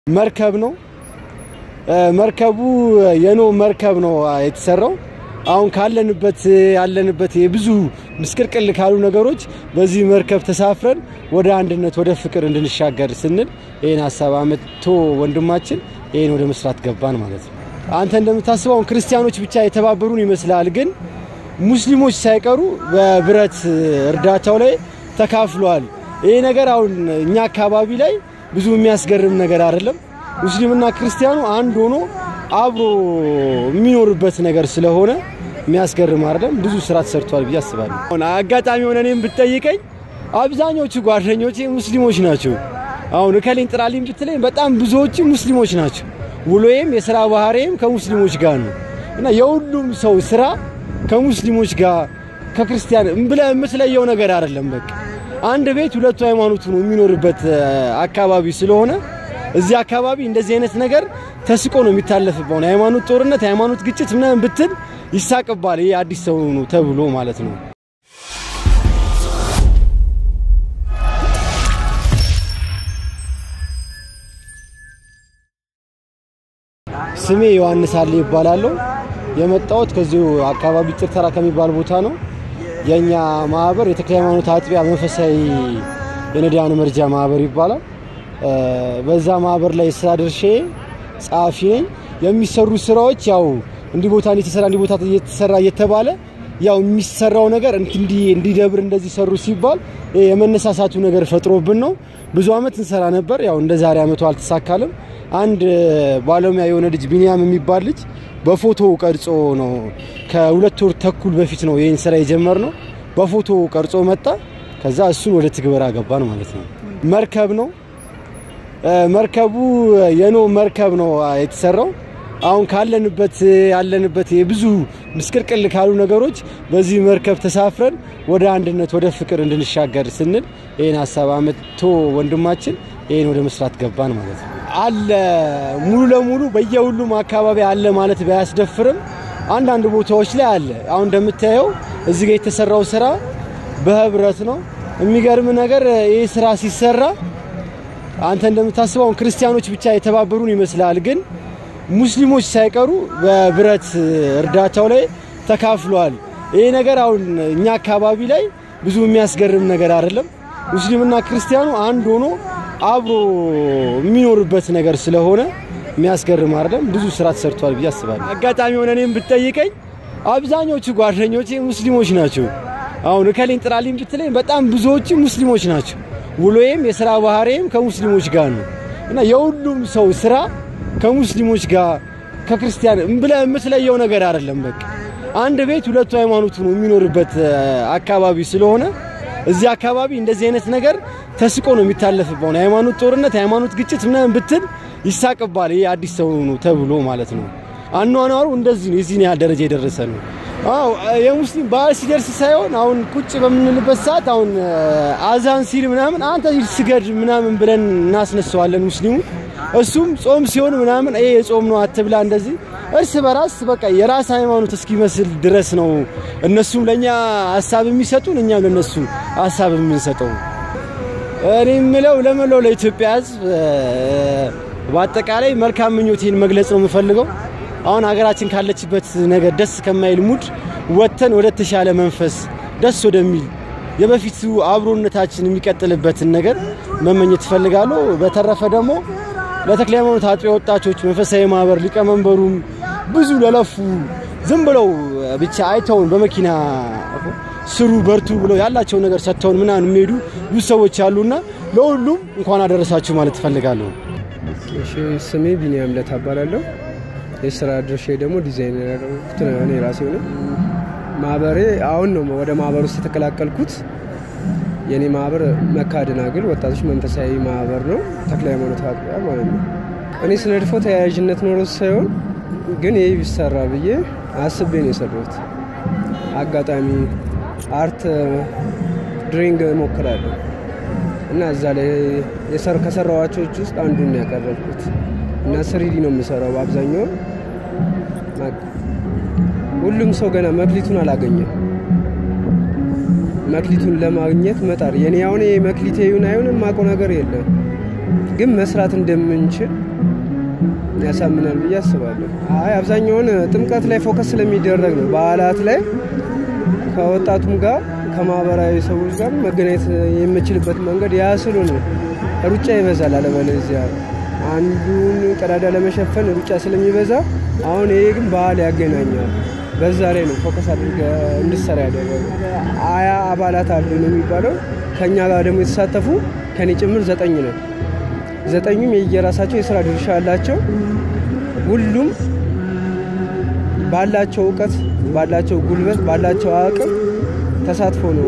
መርከብ ነው። መርከቡ የኖ መርከብ ነው የተሰራው። አሁን ካለንበት ያለንበት የብዙ ምስቅልቅል ካሉ ነገሮች በዚህ መርከብ ተሳፍረን ወደ አንድነት ወደ ፍቅር እንድንሻገር ስንል ይህን ሀሳብ አመጥቶ ወንድማችን ይህን ወደ መስራት ገባን ማለት ነው። አንተ እንደምታስበው አሁን ክርስቲያኖች ብቻ የተባበሩን ይመስላል፣ ግን ሙስሊሞች ሳይቀሩ በብረት እርዳታው ላይ ተካፍለዋል። ይህ ነገር አሁን እኛ አካባቢ ላይ ብዙ የሚያስገርም ነገር አይደለም። ሙስሊምና ክርስቲያኑ አንድ ሆኖ አብሮ የሚኖርበት ነገር ስለሆነ የሚያስገርም አይደለም። ብዙ ስራ ተሰርቷል ብዬ አስባለሁ። አሁን አጋጣሚ ሆነ እኔም ብትጠይቀኝ አብዛኞቹ ጓደኞቼ ሙስሊሞች ናቸው። አሁን እከሌን ጥራልኝ ብትለኝ በጣም ብዙዎቹ ሙስሊሞች ናቸው። ውሎዬም የስራ ባህሪዬም ከሙስሊሞች ጋር ነው እና የሁሉም ሰው ስራ ከሙስሊሞች ጋር ከክርስቲያን ብለህ የምትለየው ነገር አይደለም። በቃ አንድ ቤት ሁለቱ ሃይማኖቱ ነው የሚኖርበት አካባቢ ስለሆነ እዚህ አካባቢ እንደዚህ አይነት ነገር ተስቆ ነው የሚታለፍበው። የሃይማኖት ጦርነት፣ የሃይማኖት ግጭት ምናምን ብትል ይሳቅባል። ይሄ አዲስ ሰው ነው ተብሎ ማለት ነው። ስሜ ዮሐንስ አለ ይባላለሁ። የመጣሁት ከዚሁ አካባቢ ጭርተራ ከሚባል ቦታ ነው። የኛ ማህበር የተክለ ሃይማኖት አጥቢያ መንፈሳዊ የነዳያን መርጃ ማህበር ይባላል። በዛ ማህበር ላይ ስራ ድርሼ ጸሐፊ ነኝ። የሚሰሩ ስራዎች ያው እንዲህ ቦታ እየተሰራ እንዲህ ቦታ እየተሰራ እየተባለ ያው የሚሰራው ነገር እንዲደብር እንደዚህ ሰሩ ሲባል የመነሳሳቱ ነገር ፈጥሮብን ነው። ብዙ አመት እንሰራ ነበር። ያው እንደ ዛሬ አመቱ አልተሳካልም። አንድ ባለሙያ የሆነ ልጅ ቢኒያም የሚባል ልጅ በፎቶ ቀርጾ ነው ከሁለት ወር ተኩል በፊት ነው ይህን ስራ የጀመርነው። በፎቶ ቀርጾ መጣ። ከዛ እሱን ወደ ትግበራ ገባን ማለት ነው። መርከብ ነው መርከቡ የኖ መርከብ ነው የተሰራው። አሁን ካለንበት ያለንበት የብዙ ምስቅልቅል ካሉ ነገሮች በዚህ መርከብ ተሳፍረን ወደ አንድነት ወደ ፍቅር እንድንሻገር ስንል ይህን ሀሳብ አመጥቶ ወንድማችን ይህን ወደ መስራት ገባን ማለት ነው። አለ ሙሉ ለሙሉ በየሁሉም አካባቢ አለ ማለት ባያስደፍርም አንዳንድ ቦታዎች ላይ አለ። አሁን እንደምታየው እዚህ ጋር የተሰራው ስራ በህብረት ነው። የሚገርም ነገር ይህ ስራ ሲሰራ አንተ እንደምታስበው አሁን ክርስቲያኖች ብቻ የተባበሩን ይመስላል፣ ግን ሙስሊሞች ሳይቀሩ በብረት እርዳታው ላይ ተካፍለዋል። ይህ ነገር አሁን እኛ አካባቢ ላይ ብዙ የሚያስገርም ነገር አይደለም። ሙስሊምና ክርስቲያኑ አንድ ሆኖ አብሮ የሚኖርበት ነገር ስለሆነ የሚያስገርም አይደለም። ብዙ ስራ ተሰርቷል ብዬ አስባለሁ። አጋጣሚ ሆነ እኔም ብትጠይቀኝ አብዛኞቹ ጓደኞቼ ሙስሊሞች ናቸው። አሁን እከሌን ጥራልኝ ብትለኝ በጣም ብዙዎቹ ሙስሊሞች ናቸው። ውሎዬም የስራ ባህሪዬም ከሙስሊሞች ጋር ነው እና የሁሉም ሰው ስራ ከሙስሊሞች ጋር ከክርስቲያን ብለህ የምትለየው ነገር አይደለም። በቃ አንድ ቤት ሁለቱ ሃይማኖቱ ነው የሚኖርበት አካባቢ ስለሆነ እዚህ አካባቢ እንደዚህ አይነት ነገር ተስቆ ነው የሚታለፍበው። የሃይማኖት ጦርነት፣ የሃይማኖት ግጭት ምናምን ብትል ይሳቅባል። ይሄ አዲስ ሰው ነው ተብሎ ማለት ነው። አኗኗሩ እንደዚህ ነው። የዚህን ያህል ደረጃ የደረሰ ነው። አዎ የሙስሊም በዓል ሲደርስ ሳይሆን አሁን ቁጭ በምንልበት ሰዓት አሁን አዛን ሲል ምናምን አንተ ስገድ ምናምን ብለን እናስነሳዋለን ሙስሊሙ። እሱም ጾም ሲሆን ምናምን ይሄ የጾም ነው አትብላ እንደዚህ እርስ በራስ በቃ የራስ ሃይማኖት እስኪመስል ድረስ ነው እነሱም ለኛ ሀሳብ የሚሰጡን እኛም ለነሱ ሀሳብ የምንሰጠው። እኔ የምለው ለመላው ለኢትዮጵያ ሕዝብ በአጠቃላይ መልካም ምኞቴን መግለጽ ነው የምፈልገው። አሁን ሀገራችን ካለችበት ነገር ደስ ከማይል ሙድ ወጥተን ወደ ተሻለ መንፈስ ደስ ወደሚል የበፊቱ አብሮነታችን የሚቀጥልበትን ነገር መመኘት እፈልጋለሁ። በተረፈ ደግሞ ለተክለ ሃይማኖት አጥቢያ ወጣቶች መንፈሳዊ ማህበር ሊቀመንበሩም ብዙ ለለፉ ዝም ብለው ብቻ አይተውን በመኪና ስሩ በርቱ ብለው ያላቸውን ነገር ሰጥተውን ምናምን የሚሄዱ ብዙ ሰዎች አሉና ለሁሉም እንኳን አደረሳችሁ ማለት እፈልጋለሁ። ስሜ ቢኒያም ለታ እባላለሁ። የስራ ድርሻ ደግሞ ዲዛይነር ያደረኩት እኔ ራሴ ሆነ። ማህበሬ አሁን ነው ወደ ማህበር ውስጥ የተቀላቀልኩት። የኔ ማህበር መካደናግል ወጣቶች መንፈሳዊ ማህበር ነው፣ ተክለ ሃይማኖት አጥቢያ ማለት ነው። እኔ ስለ ድፎ ተያያዥነት ኖሮ ሳይሆን ግን ይህ ቢሰራ ብዬ አስቤ ነው የሰራሁት። አጋጣሚ አርት ድሪንግ እሞክራለሁ እና እዛ ላይ ከሰራዋቸው ውስጥ አንዱን ያቀረብኩት እና ስሪዲ ነው የምሰራው በአብዛኛው። ሁሉም ሰው ገና መክሊቱን አላገኘም። መክሊቱን ለማግኘት መጣር የኔ አሁን መክሊቴ ይሁን አይሁን የማውቀው ነገር የለም፣ ግን መስራት እንደምንችል ያሳምናል ብዬ አስባለሁ። አይ አብዛኛውን ጥምቀት ላይ ፎከስ ስለሚደረግ ነው። በዓላት ላይ ከወጣቱም ጋር ከማህበራዊ ሰዎች ጋር መገናኘት የምችልበት መንገድ ያ ስለሆነ ሩጫ ይበዛል። አለበለዚያ አንዱን ቀዳዳ ለመሸፈን ሩጫ ስለሚበዛ አሁን ይሄ ግን ባህል ያገናኛል። በዛ ላይ ነው ፎከስ አድርገ እንድሰራ ያደረገ። አያ አባላት አሉ ነው የሚባለው። ከእኛ ጋር ደግሞ የተሳተፉ ከኔ ጭምር ዘጠኝ ነው። ዘጠኙም የየራሳቸው የስራ ድርሻ አላቸው። ሁሉም ባላቸው እውቀት፣ ባላቸው ጉልበት፣ ባላቸው አቅም ተሳትፎ ነው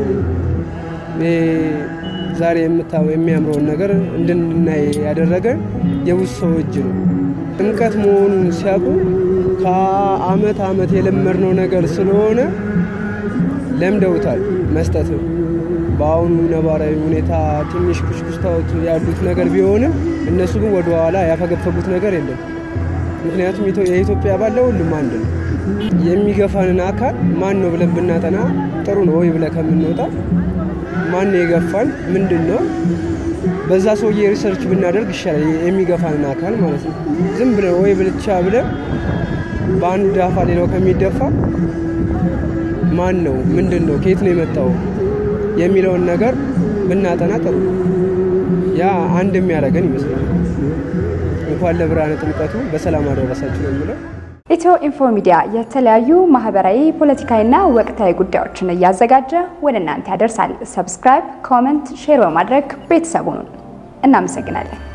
ዛሬ የምታው የሚያምረውን ነገር እንድናይ ያደረገ የብዙ ሰው እጅ ነው። ጥምቀት መሆኑን ሲያውቁ ከአመት አመት የለመድነው ነገር ስለሆነ ለምደውታል መስጠት ነው። በአሁኑ ነባራዊ ሁኔታ ትንሽ ኩሽኩሽታዎች ያሉት ነገር ቢሆንም እነሱ ግን ወደ ኋላ ያፈገፈጉት ነገር የለም። ምክንያቱም የኢትዮጵያ ባለ ሁሉም አንድ ነው። የሚገፋንን አካል ማን ነው ብለን ብናጠና ጥሩ ነው ወይ ብለ ከምንወጣ ማን ነው የገፋን ምንድን ነው በዛ ሰውዬ ሪሰርች ብናደርግ ይሻላል። የሚገፋንን አካል ማለት ነው። ዝም ብለን ወይ ብልቻ ብለን በአንድ አፋ ሌላው ከሚደፋ ማን ነው ምንድን ነው ከየት ነው የመጣው የሚለውን ነገር ብናጠና ጥሩ ያ አንድ የሚያደርገን ይመስለኛል። እንኳን ለብርሃነ ጥምቀቱ በሰላም አደረሳችሁ ነው የሚለው። ኢትዮ ኢንፎ ሚዲያ የተለያዩ ማህበራዊ፣ ፖለቲካዊና ወቅታዊ ጉዳዮችን እያዘጋጀ ወደ እናንተ ያደርሳል። ሰብስክራይብ፣ ኮመንት፣ ሼር በማድረግ ቤተሰቡን እናመሰግናለን።